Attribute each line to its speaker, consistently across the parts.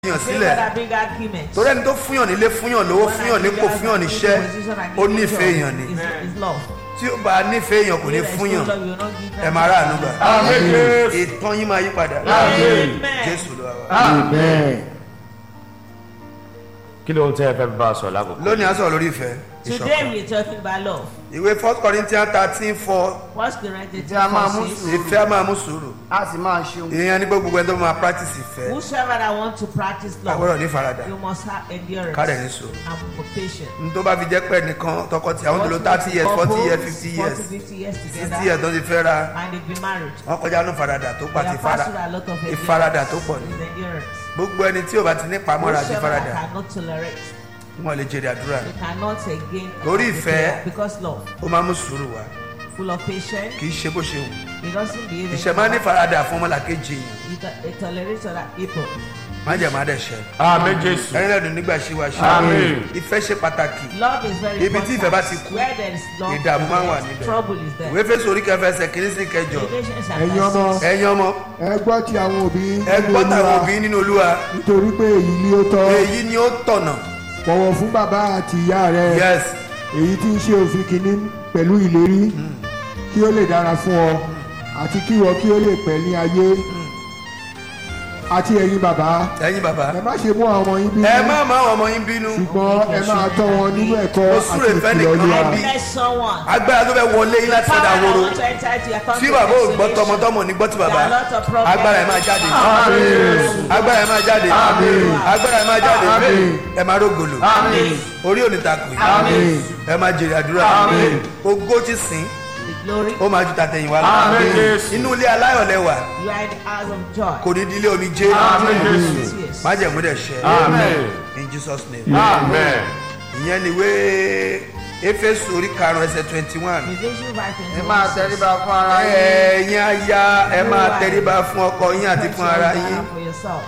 Speaker 1: yàn
Speaker 2: Things
Speaker 1: sílẹ̀
Speaker 2: that bring arguments.
Speaker 1: torí ẹni tó fúnyàn nílé fúnyàn lówó fúnyàn nípò fúnyàn níṣẹ́ ó nífẹ̀ẹ́ èèyàn ni
Speaker 2: Is love.
Speaker 1: tí ó bá nífẹ̀ẹ́ èèyàn kò ní fúnyàn ẹ máa rà ànúgbà
Speaker 3: Àmín Jésù.
Speaker 1: ìtàn yín máa yí padà
Speaker 2: Amen.
Speaker 1: jésù ló wà wá.
Speaker 3: Amen.
Speaker 4: kí ló ń tẹ́ ẹ fẹ́ bá a sọ lákòókò.
Speaker 1: lónìí a sọ̀rọ̀ lórí ìfẹ́
Speaker 2: Today
Speaker 1: ìṣọ̀kan
Speaker 2: we're talking about love.
Speaker 1: ìwé first corinthians thirteen four
Speaker 2: What's the right
Speaker 3: Ìfẹ́ a máa mú sùúrù.
Speaker 1: ìfẹ́ a máa mú sùúrù
Speaker 3: A sì máa ṣeun.
Speaker 1: ìyẹn ní gbogbo ẹni tó máa practice ìfẹ́
Speaker 2: Whosoever that want to practice
Speaker 1: a gbọ́dọ̀
Speaker 2: love,
Speaker 1: ní faradà
Speaker 2: you must have endurance
Speaker 1: ká dẹ̀ ní sùúrù
Speaker 2: and be patient.
Speaker 1: n tó bá fi jẹ́ pẹ́ nìkan tọkọtì àwọn tó lo thirty years forty years fifty years
Speaker 2: 40, 50 years
Speaker 1: sixty
Speaker 2: together,
Speaker 1: years tó ti fẹ́ ra
Speaker 2: and they've been married.
Speaker 1: wọ́n kọjá ní faradà tó
Speaker 2: They
Speaker 1: pàtì
Speaker 2: have
Speaker 1: fara
Speaker 2: passed through a lot of endurance.
Speaker 1: ìfaradà tó pọ̀ ní
Speaker 2: Is endurance.
Speaker 1: gbogbo ẹni tí ò bá ti ní pamọ́ra àti
Speaker 2: Whosoever
Speaker 1: faradà
Speaker 2: that cannot tolerate,
Speaker 1: wọn lè jèrè àdúrà
Speaker 2: they cannot again.
Speaker 1: Lórí ìfẹ́.
Speaker 2: Because love,
Speaker 1: ó máa mú sùúrù wá
Speaker 2: full of patience,
Speaker 1: kì í ṣe bó ṣe wù
Speaker 2: he doesn't behave.
Speaker 1: ìṣẹ̀ máa ní faradà fún ọmọlàkejì èèyàn
Speaker 2: He to- he tolerates other people.
Speaker 1: má jẹ̀ má dẹ̀ ṣẹ́
Speaker 4: àmì jésù.
Speaker 1: ẹlẹ́dùn nígbà ṣíwáṣí
Speaker 4: Àmín.
Speaker 1: ìfẹ́ ṣe pàtàkì
Speaker 2: Love is very
Speaker 1: Ibi tí ìfẹ́ bá ti kú,
Speaker 2: Where there is love,
Speaker 1: ìdààmú máa ń wà
Speaker 2: there is
Speaker 1: níbẹ̀.
Speaker 2: trouble is there.
Speaker 1: ìwé fésù orí kẹfẹ ẹsẹ̀ kìíní sí kẹjọ
Speaker 2: Relations are
Speaker 5: ẹ̀yin ọmọ
Speaker 2: persist.
Speaker 1: ẹ̀yin ọmọ
Speaker 5: ẹ gbọ́ ti àwọn òbí
Speaker 1: ẹ
Speaker 5: nínú
Speaker 1: gbọ́ tàwọn
Speaker 5: Olúwa,
Speaker 1: òbí nínú olúwa
Speaker 5: nítorí pé èyí ni ó tọ́
Speaker 1: èyí ni ó tọ̀nà
Speaker 5: bọ̀wọ̀ fún bàbá àti ìyá rẹ
Speaker 1: yes
Speaker 5: èyí tí ń ṣe òfin kìíní pẹ̀lú ìlérí kí ó lè dára fún ọ àti kí ìwọ kí ó lè pẹ́ ní ayé àti ẹ̀yin bàbá
Speaker 1: ẹ̀yin bàbá
Speaker 5: ẹ má ṣe mú àwọn ọmọ yín bínú
Speaker 1: ẹ má má àwọn ọmọ yín bínú
Speaker 5: ṣùgbọ́n ẹ máa tọ́ wọn nínú ẹ̀kọ́
Speaker 1: Ó
Speaker 5: àti
Speaker 1: súre fẹ́
Speaker 5: ìkìlọ̀
Speaker 1: nìkan
Speaker 5: Olúwa
Speaker 1: bí.
Speaker 2: Bless someone.
Speaker 1: agbára tó fẹ́ wọlé yín láti
Speaker 2: Power
Speaker 1: ọ̀dà
Speaker 2: that
Speaker 1: woro
Speaker 2: want to enter into your
Speaker 1: tí
Speaker 2: country
Speaker 1: bàbá ò gbọ́
Speaker 2: isolation.
Speaker 1: tọmọtọmọ ní gbọ́ tí bàbá
Speaker 2: There are lots of problems.
Speaker 1: agbára ẹ̀ máa jáde agbára ẹ̀ máa jáde agbára ẹ̀ máa jáde ẹ̀ máa rógòlò orí òní takò yìí ẹ̀ máa jèrè àdúrà ogó ti sìn
Speaker 2: The glory.
Speaker 1: ó máa ju tàtẹ̀yìn wá lọ
Speaker 4: Àmín Jésù.
Speaker 1: inú ilé aláyọ̀ lẹ́wà
Speaker 2: You are in the house of joy.
Speaker 1: kò ní di ilé omijé
Speaker 4: Àmín Jésù.
Speaker 2: Yes.
Speaker 1: májẹ̀mú dẹ̀ ṣẹ
Speaker 4: Amen.
Speaker 1: in Jesus name
Speaker 4: Amen.
Speaker 1: ìyẹn ni ìwé éfésù orí karùn-ún ẹsẹ̀ twenty one
Speaker 2: Ephesians five twenty
Speaker 3: Ẹ
Speaker 2: one
Speaker 3: máa
Speaker 2: says,
Speaker 3: tẹríba fún ara yín.
Speaker 1: ẹ̀yin aya ẹ máa tẹríba fún ọkọ yín àti fún ara yín
Speaker 2: For yourself.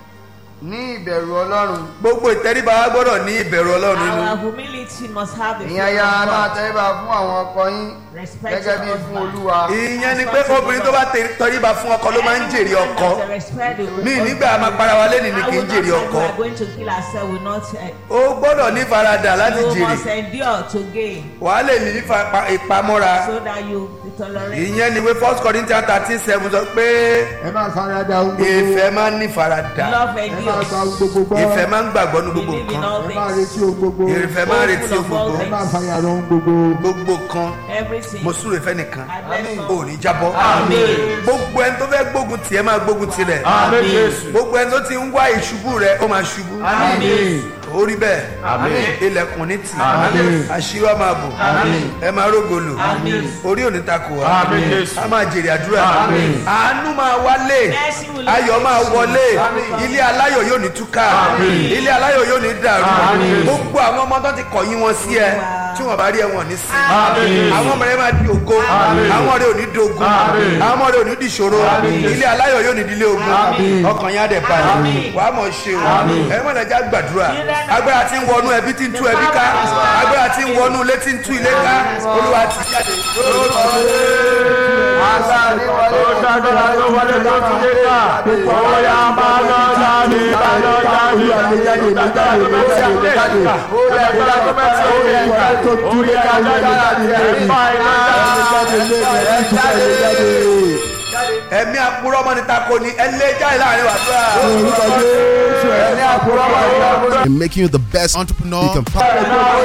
Speaker 3: Ní ìbẹ̀rù Ọlọ́run.
Speaker 1: gbogbo ìtẹríba wa gbọ́dọ̀ ní ìbẹ̀rù ọlọ́run nínú
Speaker 2: Our humility must have the
Speaker 3: Ìyẹn aya
Speaker 2: fear of
Speaker 3: máa
Speaker 2: God.
Speaker 3: tẹríba fún àwọn ọkọ yín.
Speaker 2: Respect
Speaker 3: Gẹ́gẹ́
Speaker 2: your
Speaker 3: bí fún
Speaker 2: husband.
Speaker 3: Olúwa.
Speaker 1: ìyẹn ni pé obìnrin tó bá tẹ- tẹríba fún ọkọ ló máa ń jèrè ọkọ mi nígbà máa para wa lẹ́nu ni kì í jèrè ọkọ
Speaker 2: We are going to kill ourselves. We not. Uh,
Speaker 1: ó gbọ́dọ̀ ní faradà láti
Speaker 2: you
Speaker 1: jèrè
Speaker 2: must endure to gain,
Speaker 1: wàá lè ní ìfa- pa- ìpamọ́ra
Speaker 2: so that you tolerate.
Speaker 1: ìyẹn ni ìwé first corinthians thirteen seven sọ pé
Speaker 5: ẹ máa farada ohun gbogbo
Speaker 1: ìfẹ́ máa ń ní faradà
Speaker 2: Love
Speaker 5: ẹ máa gba ohun
Speaker 2: endures.
Speaker 5: gbogbo gbọ́
Speaker 1: ìfẹ́ máa ń gbàgbọ́ ní gbogbo
Speaker 2: Believe in
Speaker 1: nǹkan
Speaker 2: all
Speaker 5: ẹ máa
Speaker 2: things.
Speaker 5: retí ohun gbogbo
Speaker 1: ìfẹ́ máa ń retí gbogbo
Speaker 5: ẹ máa fàyàrọ̀ ohun gbogbo
Speaker 1: gbogbo kan
Speaker 2: Everything.
Speaker 1: mo súre fẹ́ nìkan
Speaker 2: I bless
Speaker 1: ò
Speaker 2: you.
Speaker 1: ní jábọ́ gbogbo ẹni tó fẹ́ gbógun tiẹ̀ máa gbógun tirẹ̀
Speaker 4: Àmì jésù.
Speaker 1: gbogbo ẹni tó ti ń wá ìṣubú rẹ̀ ó máa ṣubú ó rí bẹ́ẹ̀ ilẹ̀kùn ní tì
Speaker 5: Àmín.
Speaker 1: àṣírí wa máa bò ẹ máa rógòlò orí òní takò wá
Speaker 4: Àmín Jésù.
Speaker 1: a máa jèrè àdúrà
Speaker 4: Àmín.
Speaker 1: àánú máa wálé
Speaker 2: Mercy will
Speaker 1: ayọ̀ máa wọlé ilé aláyọ̀ yóò ní túká ilé aláyọ̀ yóò ní dàrú
Speaker 4: Àmín.
Speaker 1: gbogbo àwọn ọmọ tó ti kọ̀yìn wọn sí ẹ tí wọn bá rí ẹ wọn ní sí
Speaker 4: Àmín.
Speaker 1: àwọn ọmọ rẹ máa di ògo
Speaker 4: Àmín.
Speaker 1: àwọn ọmọ rẹ ò ní dogun
Speaker 4: Àmín.
Speaker 1: àwọn ọmọ rẹ ò ní dìṣòro ilé aláyọ̀ yóò ní dílé ogun
Speaker 5: Àmín.
Speaker 1: ọkàn yín á dẹ̀ balẹ̀ wàá mọ̀ ṣe o ẹ mọ̀ nàjà gbàdúrà agbára tí ń wọnú ẹbí tí ń tú ẹbí ká agbára tí ń wọnú ilé tí ń tú ilé ká olúwa ti jáde
Speaker 3: Agbára ní wọlé.
Speaker 4: Ó ṣàgbéra ló wọlé tó ti dé ká. Ó yá máa lọ jáde, máa lọ jáde. Agbára tó bẹ́ẹ̀ sí àgbẹ̀ ká. Agbára tó bẹ́ẹ̀ sí àgbẹ̀ ká. Ó yá jáde, ẹ̀fà iná jáde.
Speaker 1: ẹ̀mí àpúrọ̀ mọ́ni tako ni ẹ lé jáde láàrin wàdúrà.
Speaker 3: Ẹni àkúrọ̀ wà ní àkúrọ̀.
Speaker 6: and making you the best entrepreneur you can possibly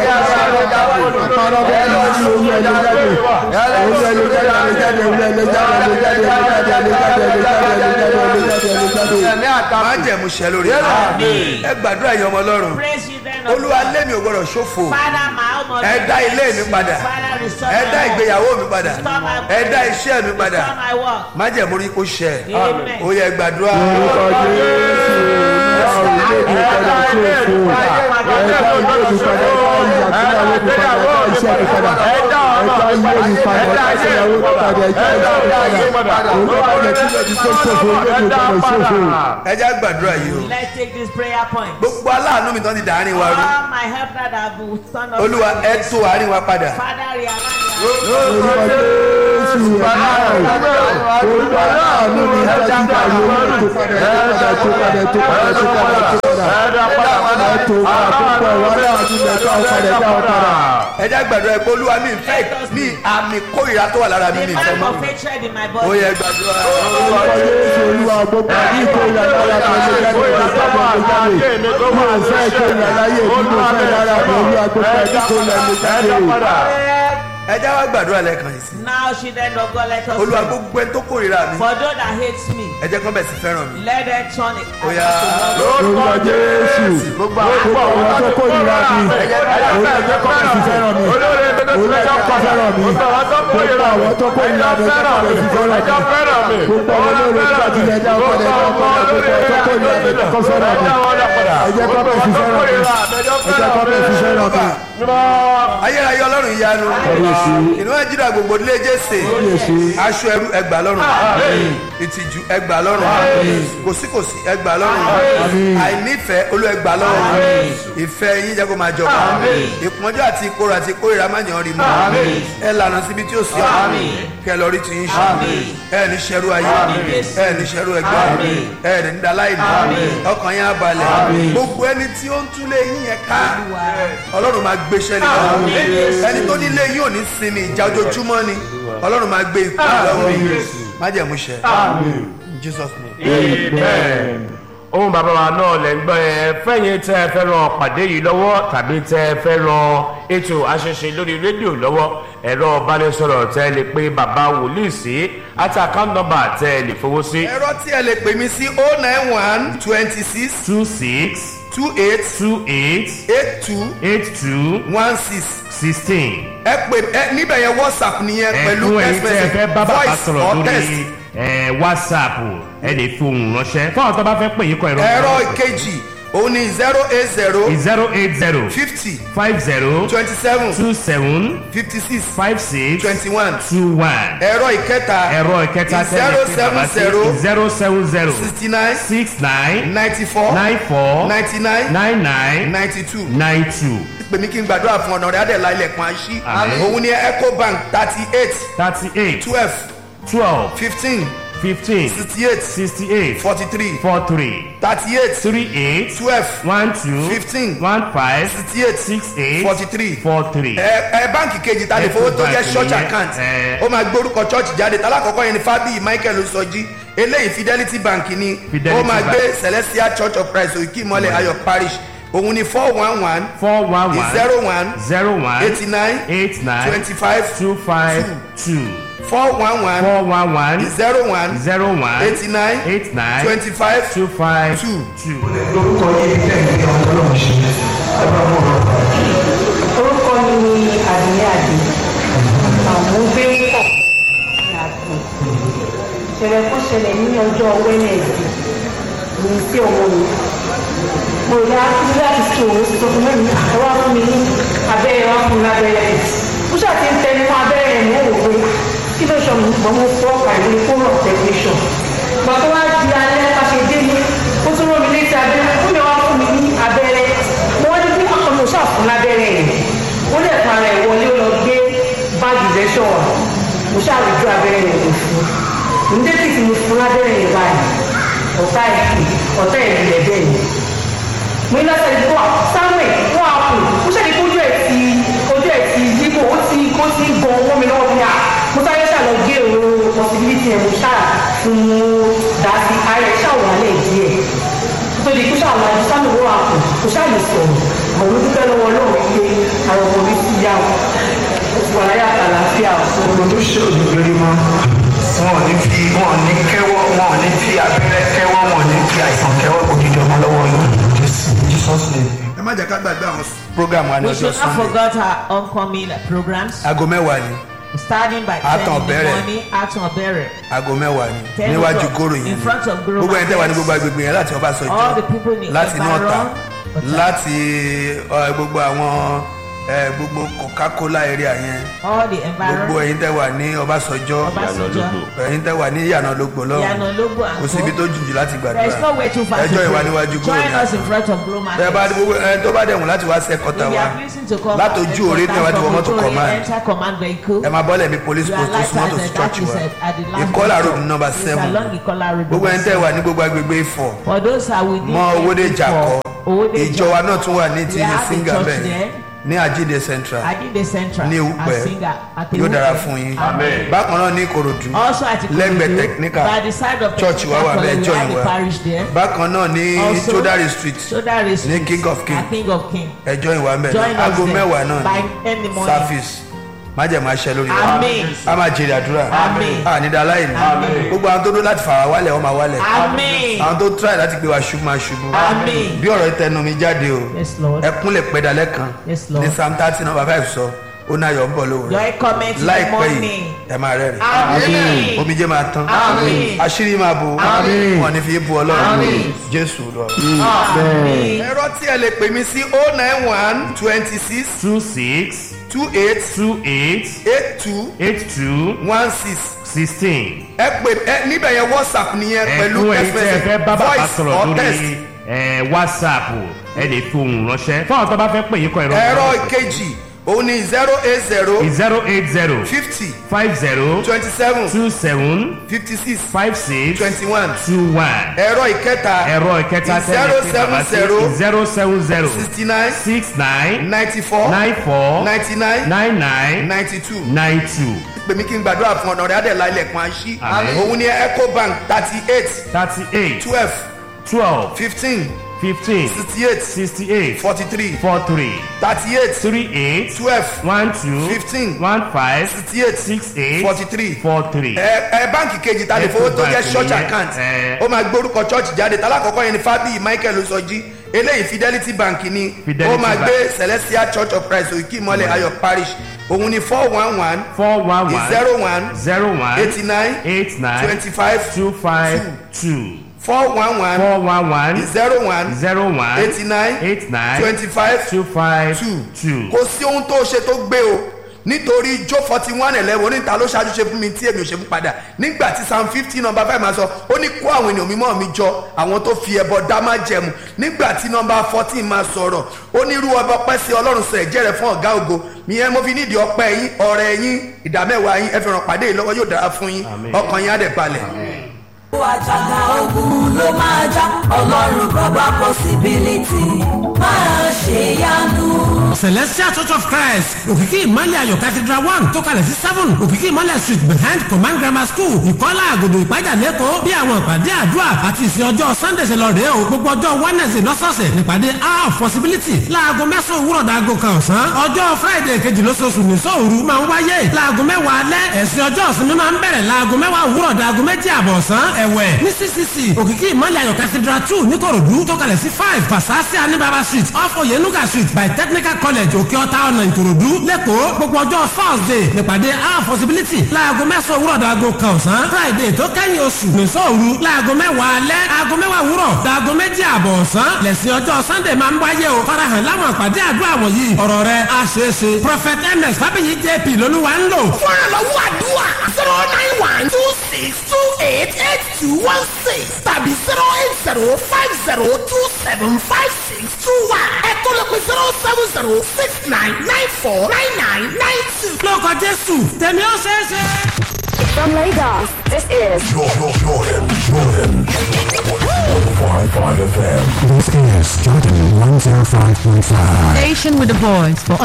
Speaker 3: Ẹni àtàkùn.
Speaker 1: máa jẹ̀mú ṣẹ lórí ẹ gbàdúrà ẹ̀yọ́ ọmọ ọlọ́run
Speaker 2: Praise you then. of
Speaker 1: olúwa
Speaker 2: God.
Speaker 1: lémi ò gbọdọ̀ ṣòfò
Speaker 2: Father, my home
Speaker 1: ẹ dá ilé mi padà
Speaker 2: Father, restore
Speaker 1: ẹ
Speaker 2: my
Speaker 1: dá
Speaker 2: home.
Speaker 1: ìgbéyàwó mi padà
Speaker 2: Restore my
Speaker 1: ẹ dá iṣẹ́ mi padà
Speaker 2: Restore my work.
Speaker 1: má jẹ̀mú rí kó ṣẹ
Speaker 2: Amen.
Speaker 1: ó yẹ gbàdúrà ẹ já gbàdúrà yìí o
Speaker 2: Let's take this prayer point.
Speaker 1: gbogbo aláàánú mi tán ti dàárín wa rú
Speaker 2: All my help that have been turned up.
Speaker 1: olúwa ẹ tó àárín wa padà
Speaker 2: Father, realign me.
Speaker 5: jésù ẹ̀mí àrùn orúkọ aláàánú ni ìtọ́jú ìgbàlú orí tó padà tó padà tó padà tó padà tó padà tó padà
Speaker 4: ẹ̀dá padà padà
Speaker 5: ètò àkókò ìwà aláàánú mẹ́ta ọ̀padà dá ọ̀padà.
Speaker 1: ẹ jẹ́ gbàdúrà pé olúwa mi fẹ́ ní àmì kórìíra tó wà lára mi
Speaker 2: The
Speaker 1: ní ìfẹ́
Speaker 2: mark
Speaker 1: mọ́
Speaker 2: of hatred in my
Speaker 1: ó
Speaker 2: body.
Speaker 1: yẹ gbàdúrà
Speaker 5: orúkọ jésù olúwa gbogbo àbí ìkórìíra lára mi ló jáde ló jáde ló jáde mo ò fẹ́ ìkórìíra láyé mi mo fẹ́ lára mi olúwa gbogbo àbí ìkórìíra ló jáde.
Speaker 1: ẹ jẹ́ wá gbàdúrà lẹ́ẹ̀kan yìí sí
Speaker 2: Now children of God let us
Speaker 1: olúwa
Speaker 2: pray.
Speaker 1: gbogbo ẹni tó kórìíra mi
Speaker 2: For those that hate me,
Speaker 1: ẹ jẹ́ kán bẹ̀ sí fẹ́ràn mi
Speaker 2: let them turn it.
Speaker 1: ó yá
Speaker 5: orúkọ jésù gbogbo àwọn tó kórìíra mi olúwa jẹ́ kọ́ bẹ̀ sí fẹ́ràn mi olúwa jẹ́ kọ́ fẹ́ràn mi gbogbo àwọn tó kórìíra mi jẹ́ kọ́ bẹ̀ sí fẹ́ràn mi gbogbo àwọn olóore tó àti ilẹ̀ ẹja ọkọ̀ ẹja ọkọ̀ gbogbo àwọn tó kórìíra mi jẹ́ kọ́ fẹ́ràn mi ẹ jẹ́ kọ́ bẹ̀ sí fẹ́ràn mi ẹ jẹ́ kọ́ bẹ̀ sí fẹ́ràn mi.
Speaker 1: ayérayé ọlọ́run ìyanu inú ẹ̀jìdá gbogbo ilé jésè aṣọ ẹrú ẹgbà lọ́rùn ìtìjú ẹgbà lọ́rùn kòsíkòsí ẹgbà lọ́rùn àìnífẹ̀ẹ́ olú ẹgbà lọ́rùn ìfẹ́ yín jẹ́ kó máa jọba ìpọ́njú àti ìkorò àti ìkórìíra má yàn rí mọ́ ẹ lànà síbi tí ó sì ọ́ kẹ lọ rí ti yín ṣe ẹ ní ṣẹrú ayé ẹ ní ṣẹrú ẹgbẹ́ ẹ ní daláìní ọkàn yín á balẹ̀ gbogbo ẹni tí ó ń túlé yín yẹn ká ọlọ́run máa gbéṣẹ́ nìkan ẹni tó nílé yín ò ní sinmi ìjà ojoojúmọ́ ni ọlọ́run máa gbé ikú lọ́wọ́ májẹ̀mú ṣẹ jesus name.
Speaker 4: amen. ohun bàbá wa náà lẹ́ ń gbọ́ ẹ fẹ́yìn tẹ́ ẹ fẹ́ ran pàdé yìí lọ́wọ́ tàbí tẹ́ ẹ fẹ́ ran ètò àṣẹṣe lórí rédíò lọ́wọ́ ẹ̀rọ ìbánisọ̀rọ̀ tẹ́ ẹ lè pe bàbá wòlíì sí àti account number tẹ́ ẹ lè fowó sí
Speaker 1: ẹ̀rọ tí ẹ lè pè mí sí oh nine one twenty six
Speaker 4: two six
Speaker 1: two eight
Speaker 4: two eight
Speaker 1: eight two
Speaker 4: eight two
Speaker 1: one six
Speaker 4: sixteen.
Speaker 1: ẹ pè ẹ níbẹ̀ yẹn whatsapp nìyẹn pẹ̀lú
Speaker 4: ẹ̀fún ẹ̀yin
Speaker 1: text
Speaker 4: tẹ́ ẹ fẹ́
Speaker 1: message
Speaker 4: bá bàbá
Speaker 1: voice
Speaker 4: sọ̀rọ̀
Speaker 1: or text.
Speaker 4: lórí ẹ̀, whatsapp ẹ lè fi ohùn ránṣẹ́ fún àwọn tó bá fẹ́ pè yín kọ ẹ̀rọ
Speaker 1: ẹ̀rọ ìkejì òun ni zero eight zero
Speaker 4: zero eight zero
Speaker 1: fifty
Speaker 4: five zero
Speaker 1: twenty seven
Speaker 4: two seven
Speaker 1: fifty six
Speaker 4: five six
Speaker 1: twenty one
Speaker 4: two one
Speaker 1: ẹ̀rọ ìkẹta
Speaker 4: ẹ̀rọ ìkẹta
Speaker 1: zero
Speaker 4: tẹ́lẹ̀ pé bàbá sí
Speaker 1: seven zero
Speaker 4: zero seven zero
Speaker 1: sixty nine
Speaker 4: six nine
Speaker 1: ninety four
Speaker 4: nine four
Speaker 1: ninety nine
Speaker 4: nine nine
Speaker 1: ninety two
Speaker 4: nine two
Speaker 1: pèmí kí n gbàdúrà fún ọ̀nà rẹ̀ adẹ̀lá ilẹ̀kùn àṣì
Speaker 4: Àmín.
Speaker 1: òun ni ecobank thirty eight
Speaker 4: thirty eight
Speaker 1: twelve
Speaker 4: twelve
Speaker 1: fifteen
Speaker 4: fifteen
Speaker 1: sixty eight
Speaker 4: sixty eight
Speaker 1: forty three
Speaker 4: four three
Speaker 1: thirty eight
Speaker 4: three eight
Speaker 1: twelve
Speaker 4: one two
Speaker 1: Fifteen.
Speaker 4: one five
Speaker 1: sixty eight
Speaker 4: six eight
Speaker 1: forty three
Speaker 4: four three.
Speaker 1: ẹ ẹ báǹkì kejì ta lè fowó tó jẹ́
Speaker 4: Ecobank
Speaker 1: church
Speaker 4: nìyẹn,
Speaker 1: account
Speaker 4: ẹ.
Speaker 1: ó máa gbórúkọ church jáde tálákọ̀ọ́kọ́ yẹn ni fábíyì michael sọjí eléyìí fidelity bank ni
Speaker 4: Fidelity
Speaker 1: ó máa
Speaker 4: Bank.
Speaker 1: gbé celestial church of christ òkè ìmọ̀lẹ̀ ayọ̀ parish òun ni four one one
Speaker 4: four one one
Speaker 1: zero one
Speaker 4: zero one
Speaker 1: eighty nine
Speaker 4: eight nine
Speaker 1: twenty five
Speaker 4: two five two
Speaker 1: four one one
Speaker 4: four one one
Speaker 1: zero one
Speaker 4: zero one
Speaker 1: eighty nine
Speaker 4: eight nine
Speaker 1: twenty five
Speaker 4: two five
Speaker 1: two.
Speaker 4: two.
Speaker 3: lórúkọ yìí tẹ̀lé ọlọ́run ṣe ẹ bá mọ̀ ọ́.
Speaker 7: orúkọ mi ni àdìyẹ àdì àwọn gbé pọ̀ ní àtò ìṣẹ̀lẹ̀ kan ṣẹlẹ̀ ní ọjọ́ wẹ́nẹ̀dì ní sí ọmọ mi mo rí akíndé láti fi òun sọ fún mi ẹ wá fún mi ní abẹ́rẹ́ wá fún mi lábẹ́rẹ́ rẹ̀ mo ṣàti ń tẹnu fún abẹ́rẹ́ rẹ̀ mọ́ òwe kí ló ṣọ mi gbọ́n mo fọ́ ọ̀kà ìwé fóònù ọ̀tẹ̀gbẹ̀ṣọ̀ gbà tó wá di alẹ́ ká ṣe dé ní ó tún rán mi létí abẹ́rẹ́ ó lè wá fún mi ní abẹ́rẹ́ mo wá ní bí ọkàn mi ò ṣàfún lábẹ́rẹ́ yẹn ó lè para ẹ̀ wọlé ó lọ gbé báàgì lẹ́ṣọ̀ wà mo ṣàròjù abẹ́rẹ́ yẹn kò fún un ní dẹ́kì tí mo fún lábẹ́rẹ́ yẹn báyìí ọ̀tá ẹ̀ ọ̀tá ẹ̀ lẹ̀ bẹ́ẹ̀ ni mo ní lọ́sẹ̀ ìdìbò à samuel wọ́n á kù ó ṣẹ̀lẹ̀ kó ojú ẹ̀ ti ojú ẹ̀ ti yíbò ó ti kó ti gan owó mi lọ́wọ́ bí i à mo sáré ṣàlọ́ gé òru possibility ẹ̀ mo ṣáà fún un dá sí ara ẹ̀ ṣàwọ̀ alẹ́ díẹ̀ tó di kó ṣàwọn àti samuel wọ́n á kù kó ṣáà lè sọ̀rọ̀ àwọn olùdókẹ́ lọ́wọ́ lọ́wọ́ pé àwọn ọmọ mi ti yá o wà láyà àlàáfíà o.
Speaker 3: gbogbo tó ṣe òdòdó mọ́ wọn ò ní fi wọn ò ní kẹ́wọ́ wọn ò ní fi abẹ́rẹ́ kẹ́wọ́ wọn ò ní fi àìsàn kẹ́wọ́ òdìdí ọmọ lọ́wọ́ yìí jesus name.
Speaker 1: ẹ má jẹ́ ká gbàgbé àwọn program wa ní
Speaker 2: We
Speaker 1: ọjọ́
Speaker 2: should not
Speaker 1: sunday
Speaker 2: forget our upcoming programs.
Speaker 1: aago mẹ́wàá ni
Speaker 2: Starting by 10
Speaker 1: Àtàn
Speaker 2: in the
Speaker 1: bẹ̀rẹ̀.
Speaker 2: morning, Àtàn bẹ̀rẹ̀.
Speaker 1: aago mẹ́wàá ni
Speaker 2: Ten
Speaker 1: níwájú
Speaker 2: o'clock.
Speaker 1: kóró yìí
Speaker 2: In front of Goro
Speaker 1: gbogbo ẹni tẹ́ wà ní
Speaker 2: Market.
Speaker 1: gbogbo agbègbè yẹn láti ọba
Speaker 2: All the people
Speaker 1: sọjọ́
Speaker 2: in
Speaker 1: láti inú ọ̀tà
Speaker 2: Ẹ̀bàrán, Ọ̀tà.
Speaker 1: láti ọ, gbogbo àwọn ẹ gbogbo coca-cola area yẹn
Speaker 2: all the
Speaker 1: gbogbo
Speaker 2: environment
Speaker 1: ẹ̀yin tẹ́ wà ní ọbásanjọ́
Speaker 2: Ọbásanjọ́
Speaker 1: ẹ̀yin tẹ́ wà ní ìyànà lógbò lọ́wọ́
Speaker 2: Ìyànà Ológbò and
Speaker 1: kò síbi
Speaker 2: co.
Speaker 1: tó jùjù láti
Speaker 2: there is no
Speaker 1: gbàdúrà
Speaker 2: way too far to
Speaker 1: ẹjọ́ ìwà
Speaker 2: pray.
Speaker 1: níwájú
Speaker 2: join
Speaker 1: gómìnà
Speaker 2: us in front of Glow
Speaker 1: ẹ bá
Speaker 2: Market
Speaker 1: gbogbo ẹ tó bá dẹ̀wọ̀n láti wá sí ẹ̀kọ́ta
Speaker 2: if you
Speaker 1: wa
Speaker 2: are pleasing to come
Speaker 1: látọjú òré ní ìwádìí wọn mọ́tò command
Speaker 2: enter command vehicle
Speaker 1: ẹ máa bọ́lẹ̀ mi police
Speaker 2: you are
Speaker 1: post tó súnmọ́ tó sí
Speaker 2: lighted
Speaker 1: church
Speaker 2: that is
Speaker 1: wa
Speaker 2: at at the last
Speaker 1: ìkọlà
Speaker 2: bus
Speaker 1: road
Speaker 2: stop.
Speaker 1: number
Speaker 2: It's
Speaker 1: seven
Speaker 2: along Ìkọlà road
Speaker 1: gbogbo ẹni
Speaker 2: number
Speaker 1: tẹ́ wà
Speaker 2: seven.
Speaker 1: ní gbogbo agbègbè ifọ̀
Speaker 2: for those who are within
Speaker 1: mọ owóde
Speaker 2: Ifọ̀,
Speaker 1: jàkọ́
Speaker 2: Owódé
Speaker 1: ìjọ wa
Speaker 2: Jàkọ́.
Speaker 1: náà tún wà ní ti
Speaker 2: We have a
Speaker 1: singa
Speaker 2: church
Speaker 1: bẹ́ẹ̀
Speaker 2: there.
Speaker 1: ní àjíǹde central
Speaker 2: Adinde Central
Speaker 1: ní Ewúpẹ́
Speaker 2: Asinga àti
Speaker 1: yóò dára
Speaker 2: Ewúpẹ́.
Speaker 1: fún yín
Speaker 2: Amen.
Speaker 1: bákan náà ní ìkòròdú
Speaker 2: also at
Speaker 1: lẹ́gbẹ̀ẹ́
Speaker 2: Ikorodu
Speaker 1: technical
Speaker 2: by the side of
Speaker 1: church wa wà bẹ́ẹ̀
Speaker 2: we
Speaker 1: join
Speaker 2: have
Speaker 1: wa
Speaker 2: a parish there
Speaker 1: bákan náà ní
Speaker 2: Also,
Speaker 1: chodari street
Speaker 2: Sodari Street
Speaker 1: King of King.
Speaker 2: at King of King
Speaker 1: ẹjọ́ ìwà mẹ́rin
Speaker 2: join us
Speaker 1: aago
Speaker 2: there
Speaker 1: mẹ́wàá náà
Speaker 2: by
Speaker 1: ní
Speaker 2: early morning
Speaker 1: service májèmá aṣẹ lórí wa
Speaker 2: Amen.
Speaker 1: a máa jèrè àdúrà
Speaker 2: Amen.
Speaker 1: a ní dáa láì ní gbogbo àwọn tó dó láti fà wá wálẹ̀ wọ́n máa wálẹ̀
Speaker 2: Amen.
Speaker 1: àwọn tó try láti gbé wa ṣubú máa ṣubú
Speaker 2: Amen.
Speaker 1: bí ọ̀rọ̀ ìtẹnu mi jáde o
Speaker 2: Yes, Lord.
Speaker 1: ẹkún lè pẹ́ dalẹ́ kan
Speaker 2: Yes, Lord.
Speaker 1: ní psalm thirty number five sọ ó náà yọ̀ ń bọ̀ lówùrọ̀
Speaker 2: Joy comment in the
Speaker 1: láìpẹ́ yìí
Speaker 2: morning.
Speaker 1: ẹ máa rẹ́rìn
Speaker 2: Amen.
Speaker 1: omijé máa tán
Speaker 2: Amen.
Speaker 1: àṣírí máa bò
Speaker 2: Amen.
Speaker 1: wọn ní fi bu ọlọ́run
Speaker 2: Amen.
Speaker 1: jésù lọ.
Speaker 2: Amen.
Speaker 1: ẹ̀rọ tí ẹ lè pè mí sí oh nine one twenty six
Speaker 8: two six
Speaker 1: two eight
Speaker 8: two eight
Speaker 1: eight two
Speaker 8: eight two
Speaker 1: one six
Speaker 8: sixteen.
Speaker 1: ẹ pè ẹ níbẹ̀ yẹn whatsapp nìyẹn pẹ̀lú
Speaker 8: ẹ̀kún ẹ̀yin tẹ́ ẹ fẹ́ bá bàbá
Speaker 1: voice
Speaker 8: sọ̀rọ̀
Speaker 1: or text
Speaker 8: lórí ẹ̀, whatsapp ẹ lè fi ohùn ránṣẹ́ fún àwọn tó bá fẹ́ pè yín kọ ẹ̀rọ
Speaker 1: ẹ̀rọ ìkejì òun ni zero eight zero
Speaker 8: zero eight zero
Speaker 1: fifty
Speaker 8: five zero
Speaker 1: twenty seven
Speaker 8: two seven
Speaker 1: fifty six
Speaker 8: five six
Speaker 1: twenty one
Speaker 8: two one
Speaker 1: ẹ̀rọ ìkẹta
Speaker 8: ẹ̀rọ ìkẹta
Speaker 1: zero
Speaker 8: tẹ́lẹ̀ pé
Speaker 1: seven
Speaker 8: bàbá sí
Speaker 1: zero
Speaker 8: zero seven zero
Speaker 1: sixty nine
Speaker 8: six nine
Speaker 1: ninety four
Speaker 8: nine four
Speaker 1: ninety nine
Speaker 8: nine nine
Speaker 1: ninety two
Speaker 8: nine two
Speaker 1: pèmí kí n gbàdúrà fún ọ̀nà rẹ̀ adẹ̀lá ilẹ̀kùn àṣì
Speaker 8: Àmín.
Speaker 1: òun ni ecobank thirty eight
Speaker 8: thirty eight
Speaker 1: twelve
Speaker 8: twelve
Speaker 1: fifteen
Speaker 8: fifteen
Speaker 1: sixty eight
Speaker 8: sixty eight
Speaker 1: forty three
Speaker 8: four three
Speaker 1: thirty eight
Speaker 8: three eight
Speaker 1: twelve
Speaker 8: one two
Speaker 1: Fifteen.
Speaker 8: one five
Speaker 1: sixty eight
Speaker 8: six eight
Speaker 1: forty three
Speaker 8: four three.
Speaker 1: ẹ ẹ báǹkì kejì ta lè fowó tó jẹ
Speaker 8: Ecobank
Speaker 1: church
Speaker 8: nìyẹn,
Speaker 1: account
Speaker 8: ẹ.
Speaker 1: ó máa gbórúkọ church jáde tálákọ̀ọ́kọ́ yẹn ni fábíyì michael osọjí eléyìí fidelity bank ni
Speaker 8: Fidelity
Speaker 1: ó máa
Speaker 8: Bank.
Speaker 1: gbé celestial church of christ òkè ìmọ̀lẹ̀ ayọ̀ parish òun ni four one one
Speaker 8: four one one
Speaker 1: zero one
Speaker 8: zero one
Speaker 1: eighty nine
Speaker 8: eight nine
Speaker 1: twenty five
Speaker 8: two five two
Speaker 1: four one one
Speaker 8: four one one
Speaker 1: zero one
Speaker 8: zero one
Speaker 1: eighty nine
Speaker 8: eight nine
Speaker 1: twenty five
Speaker 8: two five
Speaker 1: two
Speaker 8: two.
Speaker 1: kò sí ohun tó ṣe tó gbé o nítorí jó forty one eleven oníta ló ṣáájú ṣe fún mi tí èmi ò ṣe fún padà nígbà tí psalm fifteen number five máa sọ ó ní kó àwọn ènìyàn mímọ́ mi jọ àwọn tó fi ẹbọ dá má jẹmu nígbà tí number fourteen máa sọ̀rọ̀ ó ní irú ọba ọpẹ́ sí ọlọ́run sọ ẹ̀jẹ̀ rẹ̀ fún ọ̀gá ògo ìyẹn mo fi nídìí ọpẹ́ yín ọ̀rẹ́ yín ìdámẹ́wàá yín ẹ fi ràn pàdé yìí lọ́wọ́ yóò dára fún yín ọkàn yín á dẹ̀ balẹ̀.
Speaker 9: àjàgà ogun ló máa já ọlọ́run bàbá possibility máa ṣe yanu.
Speaker 10: celestial church of christ òkìkí ìmọ̀lẹ̀ ayọ̀ cathedral one tó kalẹ̀ sí seven òkìkí ìmọ̀lẹ̀ street behind command grammar school ìkọ́lá àgòdò ìpájà lẹ́kọ̀ọ́ bí àwọn ìpàdé àdúrà àti ìsìn ọjọ́ sunday ṣe lọ rèé o gbogbo ọjọ́ wednesday lọ́sọ̀ọ̀sẹ̀ nípàdé hour of possibility láago mẹ́sàn-án òwúrọ̀ dàgò kan ọ̀sán ọjọ́ friday kejì lóṣooṣù ní sóòru máa ń wáyé láago mẹ́wàá alẹ́ ẹ̀sìn ọjọ́ ìsinmi máa ń bẹ̀rẹ̀ láago mẹ́wàá òwúrọ̀ dàgò méjì àbọ̀ ọ̀sán ẹ̀wẹ̀ ní ccc òkìkí ìmọ̀lẹ̀ ayọ̀ cathedral two níkòròdú tó kalẹ̀ sí five pasasi anibaba street off oyenuga street by technical college òkè ọ̀tá ọ̀nà ìkòròdú lẹ́kọ̀ọ́ gbogbo ọjọ́ thursday nípàdé our possibility láago mẹ́sàn-án òwúrọ̀ dàgò kan ọ̀sán friday tó kẹ́yìn oṣù nìṣọ́ òru láago mẹ́wàá alẹ́ aago mẹ́wàá òwúrọ̀ dàgò méjì àbọ̀ ọ̀sán lẹ́sìn ọjọ́ sunday máa ń wáyé o farahàn láwọn àpàdé àdúrà wọ̀nyí ọ̀rọ̀ rẹ̀ á ṣeé ṣe prophet ms fábíyì jp lolúwa ń lò.
Speaker 11: fún ìrànlọ́wọ́ àdúrà zero nine one two six two eight eight two one six tàbí zero eight zero five zero two seven five six two one ẹ̀kọ́ ló pe zero seven zero six nine nine four nine nine nine two.
Speaker 10: lórúkọ jésù tèmi ó ṣeé ṣe.
Speaker 12: From Lagos, this is
Speaker 13: Jordan, Jordan, Jordan. 105.5 FM.
Speaker 14: This is Jordan 105.5.
Speaker 15: Station with the voice for